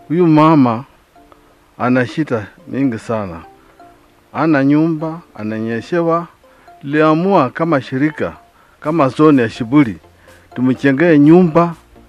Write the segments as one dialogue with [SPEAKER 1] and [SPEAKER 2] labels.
[SPEAKER 1] Huyu mama ana shida mingi sana, ana nyumba, ananyeshewa. Liamua kama shirika kama zoni ya Shibuli tumchengee nyumba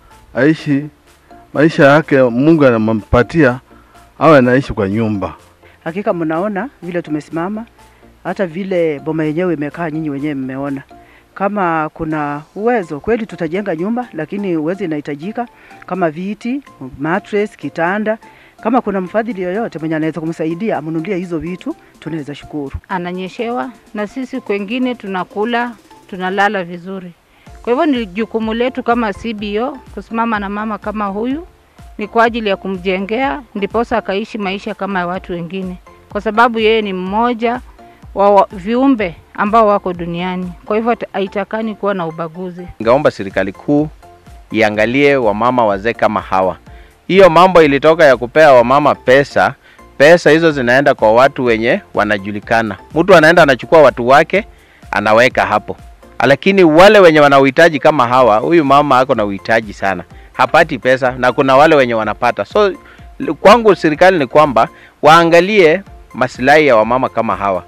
[SPEAKER 1] aishi maisha yake Mungu anampatia awe anaishi kwa nyumba.
[SPEAKER 2] Hakika mnaona vile tumesimama, hata vile boma yenyewe imekaa, nyinyi wenyewe mmeona. Kama kuna uwezo kweli, tutajenga nyumba, lakini uwezo inahitajika kama viti, mattress, kitanda. Kama kuna mfadhili yoyote mwenye anaweza kumsaidia amnunulie hizo vitu, tunaweza shukuru.
[SPEAKER 3] ananyeshewa na sisi kwengine tunakula tunalala vizuri. Kwa hivyo ni jukumu letu kama CBO kusimama na mama kama huyu, ni kwa ajili ya kumjengea ndiposa akaishi maisha kama ya watu wengine, kwa sababu yeye ni mmoja wa wa- viumbe ambao wako duniani. Kwa hivyo hata- haitakani kuwa na ubaguzi.
[SPEAKER 4] Ningeomba serikali kuu iangalie wamama wazee kama hawa. Hiyo mambo ilitoka ya kupea wamama pesa, pesa hizo zinaenda kwa watu wenye wanajulikana. Mtu anaenda anachukua watu wake anaweka hapo, lakini wale wenye wana uhitaji kama hawa, huyu mama ako na uhitaji sana, hapati pesa, na kuna wale wenye wanapata. So l- kwangu serikali ni kwamba waangalie maslahi ya wamama kama hawa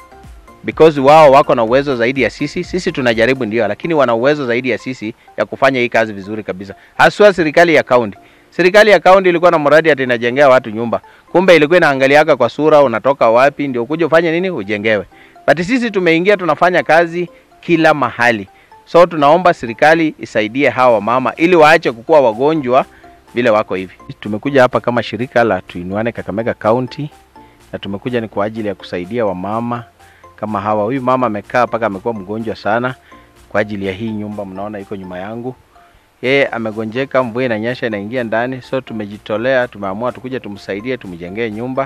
[SPEAKER 4] because wao wako na uwezo zaidi ya sisi. Sisi tunajaribu ndio, lakini wana uwezo zaidi ya sisi ya kufanya hii kazi vizuri kabisa, haswa serikali ya kaunti. Serikali ya kaunti ilikuwa na mradi ati inajengea watu nyumba, kumbe ilikuwa inaangaliaka kwa sura, unatoka wapi ndio kuja ufanye nini, ujengewe. But sisi tumeingia tunafanya kazi kila mahali, so tunaomba serikali isaidie hawa mama ili waache kukuwa wagonjwa vile wako hivi. Tumekuja hapa kama shirika la Tuinuane Kakamega County na tumekuja ni kwa ajili ya kusaidia wamama kama hawa. Huyu mama amekaa mpaka amekuwa mgonjwa sana kwa ajili ya hii nyumba, mnaona iko nyuma yangu. Yeye amegonjeka, mvua inanyesha inaingia ndani, so tumejitolea, tumeamua tukuja tumsaidie, tumjengee nyumba.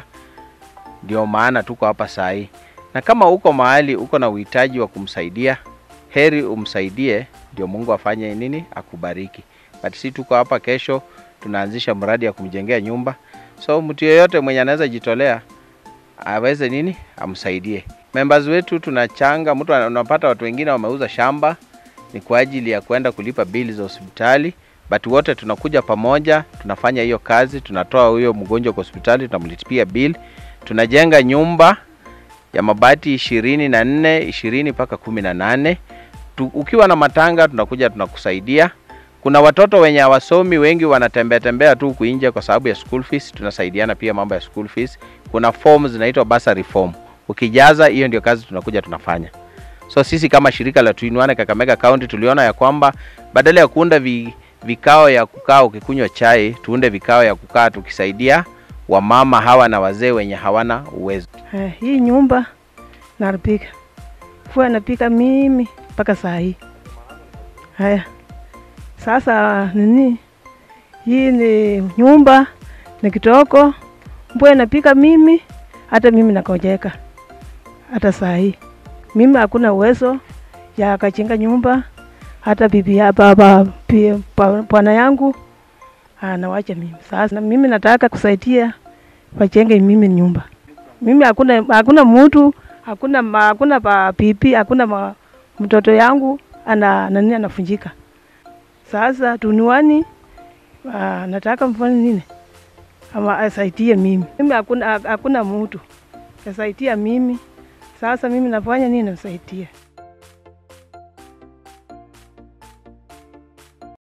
[SPEAKER 4] Ndio maana tuko hapa saa hii, na kama uko mahali uko na uhitaji wa kumsaidia, heri umsaidie, ndio Mungu afanye nini, akubariki. But si tuko hapa, kesho tunaanzisha mradi ya kumjengea nyumba, so mtu yeyote mwenye anaweza jitolea aweze nini amsaidie. Members wetu tunachanga, mtu ana- unapata watu wengine wameuza shamba ni kwa ajili ya kwenda kulipa bili za hospitali, but wote tunakuja pamoja, tunafanya hiyo kazi, tunatoa huyo mgonjwa kwa hospitali, tunamlipia bill, tunajenga nyumba ya mabati ishirini na nne ishirini mpaka kumi na nane tu, ukiwa na matanga tunakuja tunakusaidia. Kuna watoto wenye hawasomi wengi wanatembea tembea tu huku nje kwa sababu ya school fees, tunasaidiana pia mambo ya school fees. Kuna forms zinaitwa bursary form, ukijaza hiyo ndio kazi tunakuja tunafanya. So sisi kama shirika la Tuinuane Kakamega County tuliona ya kwamba badala ya kuunda vi, vikao ya kukaa ukikunywa chai, tuunde vikao ya kukaa tukisaidia wamama hawa na wazee wenye hawana uwezo.
[SPEAKER 5] Eh, hii nyumba naripika fua napika mimi mpaka saa hii. Haya, sasa nini, hii ni nyumba ni kitoko, mbwe napika mimi, hata mimi nakojeka hata saa hii. Mimi hakuna uwezo ya kachenga nyumba, hata bibi ya baba pia pa- bwana yangu anawacha mimi. Sasa na mimi nataka kusaidia wachenge mimi nyumba mimi hakuna hakuna mtu hakuna ma- hakuna pa pipi hakuna ma, mtoto yangu ana nani anafunjika. Sasa tuniwani uh, nataka mfanye nini ama asaidie mimi. Mimi hakuna hakuna mtu asaidia mimi. Sasa mimi nafanya nini? Nasaidia